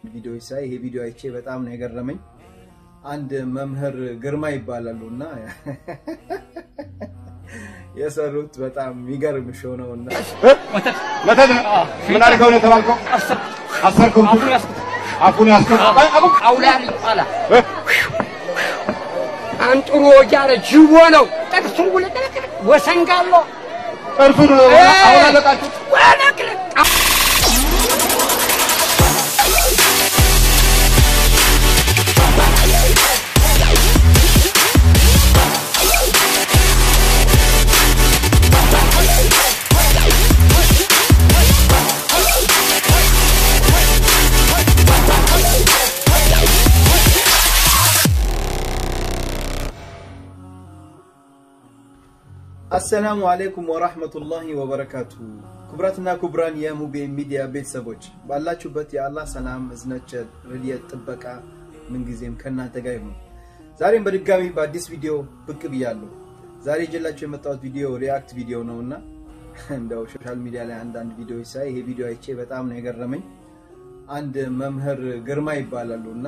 ቪዲዮዎች ሳይ ይሄ ቪዲዮ አይቼ በጣም ነው የገረመኝ። አንድ መምህር ግርማ ይባላሉ እና የሰሩት በጣም የሚገርም ሾው ነው እና መተት ምን አድርገው ነው የተባልከው? አሰርከው አፉን ያስኩት አውላል ይባላል። አንጥሮ እያለ ጅቦ ነው። ጥርሱን ውልቅልቅ ወሰንጋሎ ጥርሱን አውላለቃችሁ። ወለቅልቅ አሰላሙ አሌይኩም ወራህመቱላሂ ወበረካቱ። ክቡራትና ክቡራን የሙቤ ሚዲያ ቤተሰቦች ባላችሁበት የአላህ ሰላም፣ እዝነት፣ ረድኤት፣ ጥበቃ ምንጊዜም ከእናንተ ጋር ይሁን። ዛሬም በድጋሚ በአዲስ ቪዲዮ ብቅ ብያለሁ። ዛሬ ይዤላችሁ የመጣሁት ቪዲዮ ሪያክት ቪዲዮ ነው እና እንደው ሶሻል ሚዲያ ላይ አንዳንድ ቪዲዮዎች ሳይ ይሄ ቪዲዮ አይቼ በጣም ነው የገረመኝ። አንድ መምህር ግርማ ይባላሉ እና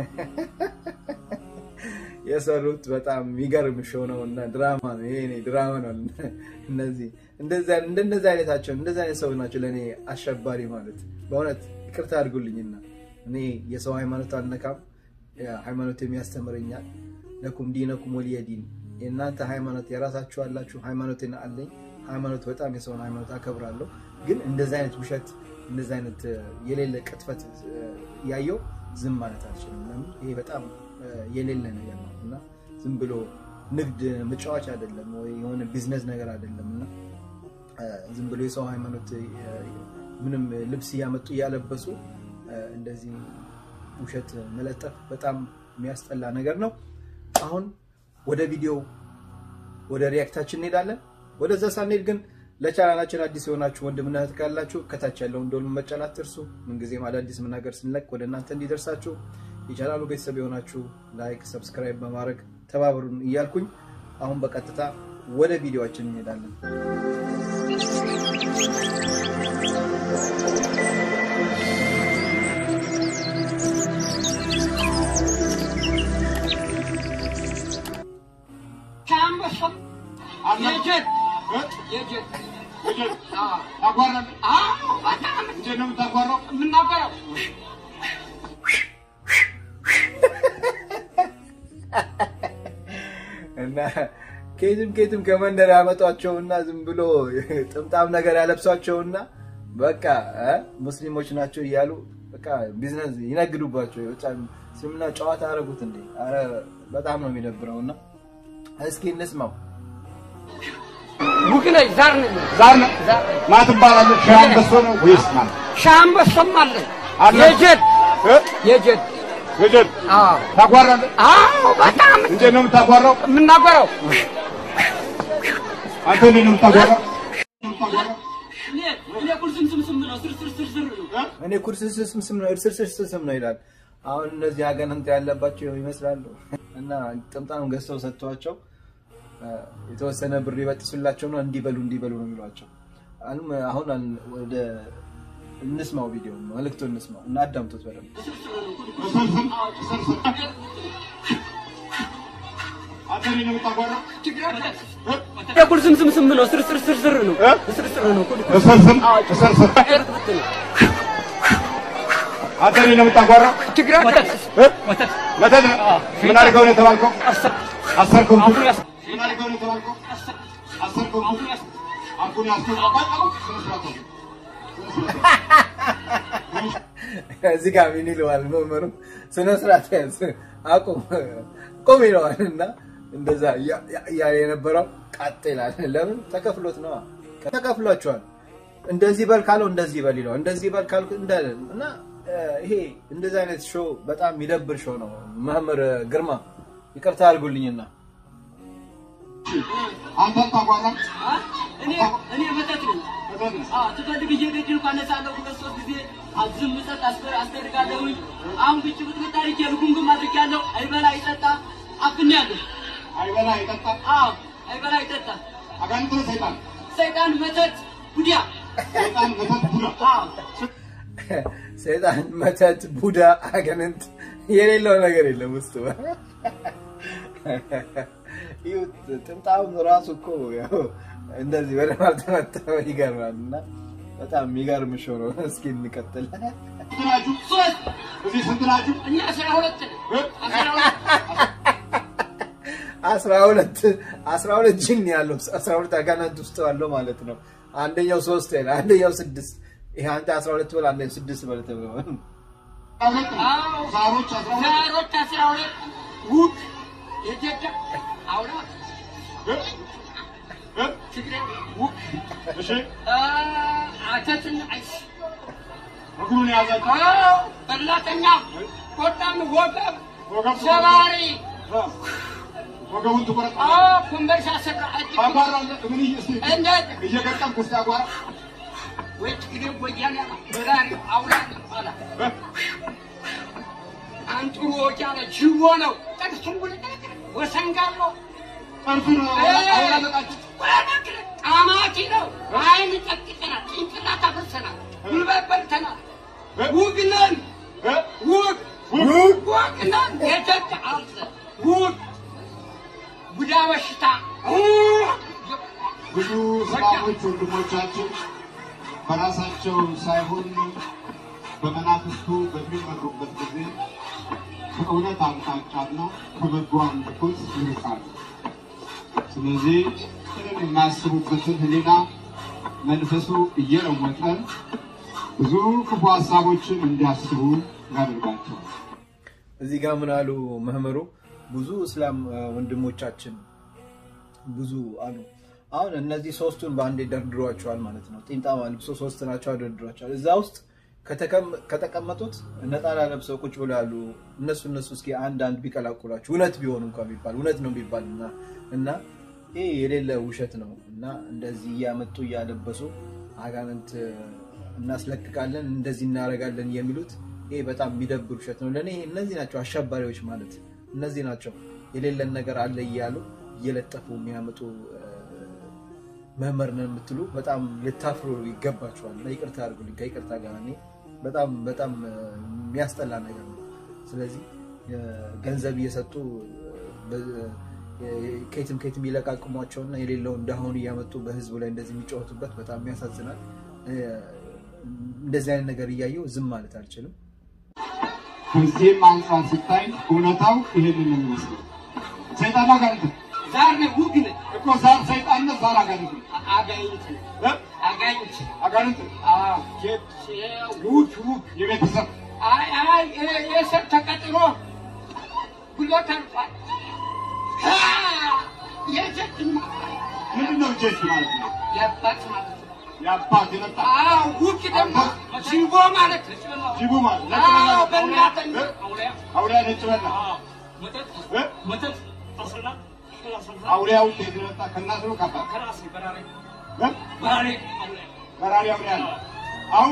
የሰሩት በጣም የሚገርም ሾው ነው እና ድራማ ነው። ይሄ እኔ ድራማ ነው። እነዚህ እንደነዚህ አይነታቸው እንደዚህ አይነት ሰው ናቸው ለእኔ አሸባሪ ማለት። በእውነት ይቅርታ አድርጉልኝና እኔ የሰው ሃይማኖት አልነካም፣ ሃይማኖት የሚያስተምረኛል። ለኩም ዲነኩም ወሊየ ዲን። የእናንተ ሃይማኖት የራሳችሁ አላችሁ፣ ሃይማኖት አለኝ። ሃይማኖት በጣም የሰውን ሃይማኖት አከብራለሁ። ግን እንደዚህ አይነት ውሸት እንደዚህ አይነት የሌለ ቅጥፈት ያየው ዝም ማለት አልችልም። ለምን ይሄ በጣም የሌለ ነገር ነው እና ዝም ብሎ ንግድ መጫወቻ አይደለም ወይ የሆነ ቢዝነስ ነገር አይደለም እና ዝም ብሎ የሰው ሃይማኖት ምንም ልብስ እያመጡ እያለበሱ እንደዚህ ውሸት መለጠፍ በጣም የሚያስጠላ ነገር ነው። አሁን ወደ ቪዲዮ ወደ ሪያክታችን እንሄዳለን። ወደዛ ሳንሄድ ግን ለቻናላችን አዲስ የሆናችሁ ወንድምና እህት ካላችሁ ከታች ያለውን ደወል መጫን አትርሱ። ምንጊዜም አዳዲስ ምናገር ስንለቅ ወደ እናንተ እንዲደርሳችሁ የቻናሉ ቤተሰብ የሆናችሁ ላይክ፣ ሰብስክራይብ በማድረግ ተባበሩን እያልኩኝ አሁን በቀጥታ ወደ ቪዲዮችን እንሄዳለን። ከአንበሳም የጀት የጀት ታጓራለህ? አዎ በጣም እንዴት ነው የምታጓራው? የምናገረው እና ከየትም ከየትም ከመንደር ያመጧቸውና ዝም ብሎ ጥምጣም ነገር ያለብሷቸውና በቃ እ ሙስሊሞች ናቸው እያሉ በቃ ቢዝነስ ይነግዱባቸው። ብቻ ስምና ጨዋታ አደረጉት እንዴ! አረ በጣም ነው የሚደብረው። እና እስኪ እንስማው። ውግ ነኝ ዛር ነኝ ዛር ነው። ማን ትባላለህ? ሻህ አንበሶ ነው ወይስ ማን? ሻህ አንበሳም አለኝ አለ? የጀት እ? የጀት ልጅን አዎ ታጓራለህ? አዎ በጣም እንዴት ነው የምታጓራው? የምናገረው አንተ እንዴት ነው የምታጓራው? እኔ ቁልስምስምስም ነው ስር ስር ስር ስር ነው እኔ ኩርስስም ስም ነው እርስርስስ ስም ነው ይላል። አሁን እነዚህ አጋንንት ያለባቸው ይመስላሉ እና ጥምጣም ገዝተው ሰጥቷቸው የተወሰነ ብር ይበጥሱላቸው ነው እንዲበሉ እንዲበሉ ነው የሚሏቸው። አሁን አሁን ወደ እንስማው ቪዲዮ መልእክቱ እንስማው እና አዳምጡት በደንብ። አንተ እንዴት ነው የምታጓራው? ቁልስምስምስም ነው ስር ስር ስር ስር ነው ስር ስር ነው ቁል እስርስም እስርስም አንተ እንዴት ነው የምታጓራው? ትግራይ እ? መተት ምን አድርገው ነው የተባልከው? አሰርከው ምን አድርገው ነው የተባልከው? አሰርከው አፉን ያስኩት እዚህ ጋር ምን ይለዋል መምህሩ? ስነ ስርዓት ያዝ አቁም ቁም ይለዋል እና እንደዛ እያለ የነበረው ቃጥ ይላል። ለምን ተከፍሎት ነዋ። ተከፍሏቸዋል። እንደዚህ በል ካለው እንደዚህ በል ይለዋል። እንደዚህ በል ካልኩ እንዳለ እና ይሄ እንደዚህ አይነት ሾው በጣም የሚደብር ሾው ነው። መምህር ግርማ ይቅርታ አድርጉልኝና አንተ ታጓራ እኔ እኔ መጠጥ ነኝ። አዎ ትፈልግ እየገደልኩ አነሳለሁ። ሁለት ሶስት ጊዜ ዝም ሰጥ አስደርጋለሁኝ። አሁን ብጭ ብጥብጥ አድርጌ ልጉምጉም አድርጌያለሁ። አይበላ አይጠጣ አፍኛለሁ። አይበላ አይጠጣ አዎ አይበላ አይጠጣ አጋንንት ነው ሰይጣን ሰይጣን መተት ጉዲያ ሰይጣን መተት ቡዳ አዎ ሰይጣን፣ መተት፣ ቡዳ፣ አገንንት የሌለው ነገር የለም ውስጡ። ይኸው ጥምጣም ራሱ እኮ ያው እንደዚህ በደንብ አልተመታም። ይገርማል። እና በጣም የሚገርም ሾው ነው። እስኪ እንቀጥል። ስንት ናችሁ? ሶስት እዚህ ስንት ናችሁ? እኛ አስራ ሁለት ነን። እ? አስራ ሁለት አስራ ሁለት አስራ ሁለት ጅን ያለው አስራ ሁለት አጋናንት ውስጥ ያለው ማለት ነው። አንደኛው ሶስት ይላል፣ አንደኛው ስድስት። ይሄ አንተ አስራ ሁለት በል አንደኛው ስድስት በል ተብሎ አስራ ሁለት ነው። አዎ። ዛሮች አስራ ሁለት ዛሮች አስራ ሁለት ውድ የጀዳ አውራ እ? እ? ትግሬ ውድ እሺ አተትን አይስ እግሩን የያዛችሁ አዎ በላተኛ ቆጣን ወገብ ወገብ ሰባሪ እ? ወገቡን ትቆረጥ አዎ ኩንበርሻ ስራ እጅ አጓራ ምን እየ- እስኪ እንዴት እየገጠምክ እስኪ አጓራ ወይ ትግሬ ወያኔ በዛሬ አውራ አላ እ? አንጥሩ ወጃለ ጅቦ ነው ጥቅሱን ጉልጥ ወሰንጋሎ ጠርፍን አውላለቃችሁ ጣማቂ ነው አይን ጨቅጨናል ጭንቅላት አፍርሰናል ጉልበት በልተናል ውግነን እ? ውግ ውግ ውግነን የጀት አልዘ ውግ ቡዳ በሽታ ብዙ እስላሞች ወንድሞቻችን በራሳቸው ሳይሆን በመናፍስቱ በሚመሩበት ጊዜ ከእውነት አቅጣጫና ከበጎ አምልኮት ይርቃሉ። ስለዚህ ምንም የማያስቡበትን ሕሊና መንፈሱ እየለወጠ ብዙ ክፉ ሀሳቦችን እንዲያስቡ ያደርጋቸዋል። እዚህ ጋር ምን አሉ መምህሩ? ብዙ እስላም እ፣ ወንድሞቻችን ብዙ አሉ። አሁን እነዚህ ሶስቱን በአንዴ ደርድሯቸዋል ማለት ነው። ጢምጣማ ልብሶ ሶስት ናቸው፣ ደርድሯቸዋል። እዛ ውስጥ ከተቀም- ከተቀመጡት ነጠላ ለብሰው ቁጭ ብሎ ያሉ እነሱ እነሱ እስኪ አንድ አንድ ቢቀላቁላችሁ እውነት ቢሆኑ እንኳ ቢባል እውነት ነው ቢባል እና እና ይህ የሌለ ውሸት ነው እና እንደዚህ እያመጡ እያለበሱ አጋንንት እናስለቅቃለን እንደዚህ እናደርጋለን የሚሉት ይሄ በጣም የሚደብር ውሸት ነው። ለእኔ እነዚህ ናቸው አሸባሪዎች ማለት እነዚህ ናቸው። የሌለን ነገር አለ እያሉ እየለጠፉ የሚያመጡ እ፣ መምህር ነን የምትሉ በጣም ልታፍሩ ይገባቸዋል። እና ይቅርታ አድርጉልኝ ከይቅርታ ጋር እኔ በጣም በጣም እ፣ የሚያስጠላ ነገር ነው። ስለዚህ እ፣ ገንዘብ እየሰጡ በ- እ፣ ከየትም ከየትም ይለቃቅሟቸውና የሌለው እንዳሁኑ እያመጡ በህዝቡ ላይ እንደዚህ የሚጫወቱበት በጣም ያሳዝናል። እ፣ እንደዚህ አይነት ነገር እያየው ዝም ማለት አልችልም። ከዚህም አንጻር ሲታይ እውነታው ይሄንን ነው የሚመስለው። ሰይጣን አጋንንት ነው። ዛር ነው ውግ ነው እኮ ዛር ሰይጣን ነው፣ ዛር አጋንንት ነው። አጋኝት ነው እ? አጋኝት አጋንንት ነው። አዎ ጀት ውግ ውግ የቤተሰብ አይ አይ የ- የሰብ ተቀጥሮ ጉልበት አልፏል። ሀ! የጀት ምንድን ነው ጀት ማለት ነው? የአባት ማለት ነው። የአባት የመጣ አዎ ውግ ደግሞ ጅቦ ማለት ነው። ጅቡ ማለት ነጭ አዎ በላ በእናተኛ እ? አውሊያ አውሊያ ነጭ በላ መጠጥ እ? መጠጥ አስላ አስላ አውሊያው ከየት የመጣ ከእናት ነው ከአባት ከራሴ በራሪ እ? በራሪ አውሊያ በራሪ አውሊያ ነው። አሁን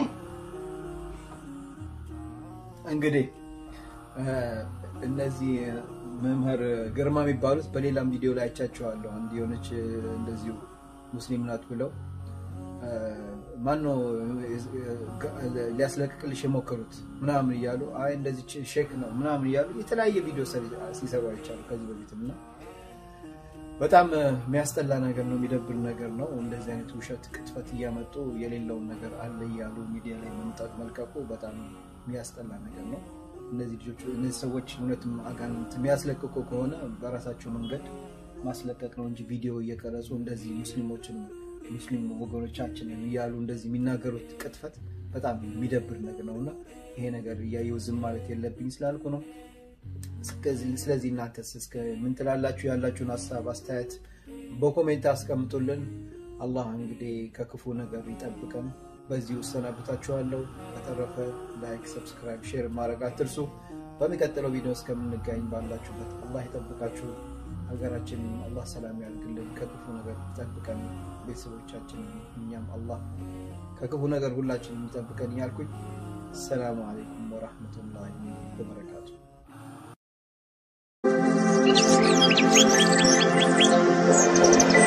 እንግዲህ እ፣ እነዚህ መምህር ግርማ የሚባሉት በሌላም ቪዲዮ ላይ አይቻቸዋለሁ። አንድ የሆነች እ፣ እንደዚሁ ሙስሊም ናት ብለው እ፣ ማነው እ፣ ሊያስለቅቅልሽ የሞከሩት ምናምን እያሉ አይ እንደዚህ ሼክ ነው ምናምን እያሉ የተለያየ ቪዲዮ ሰሪ- ሲሰሩ አይቻሉ ከዚህ በፊትም እና በጣም እ፣ የሚያስጠላ ነገር ነው፣ የሚደብር ነገር ነው። እንደዚህ አይነት ውሸት ቅጥፈት እያመጡ የሌለውን ነገር አለ እያሉ ሚዲያ ላይ መምጣት መልቀቁ በጣም የሚያስጠላ ነገር ነው። እነዚህ ልጆች እነዚህ ሰዎች እውነትም አጋንንት የሚያስለቅቁ ከሆነ በራሳቸው መንገድ ማስለቀቅ ነው እንጂ ቪዲዮ እየቀረጹ እንደዚህ ሙስሊሞችን ሙስሊም ወገኖቻችንን እያሉ እንደዚህ የሚናገሩት ቅጥፈት በጣም የሚደብር ነገር ነው እና ይሄ ነገር እያየው ዝም ማለት የለብኝ ስላልኩ ነው። እስከዚህ- ስለዚህ እናንተስ እስከ ምን ትላላችሁ? ያላችሁን ሀሳብ አስተያየት በኮሜንት አስቀምጡልን። አላህ እንግዲህ ከክፉ ነገር ይጠብቀን። በዚህ እሰናበታችኋለሁ። በተረፈ ላይክ፣ ሰብስክራይብ፣ ሼር ማድረግ አትርሱ። በሚቀጥለው ቪዲዮ እስከምንገኝ ባላችሁበት አላህ ይጠብቃችሁ። ሀገራችንን አላህ ሰላም ያድርግልን፣ ከክፉ ነገር ይጠብቀን። ቤተሰቦቻችንን እኛም አላህ ከክፉ ነገር ሁላችንም ይጠብቀን እያልኩኝ ሰላሙ አለይኩም ወራህመቱላሂ ወበረካቱ። Thank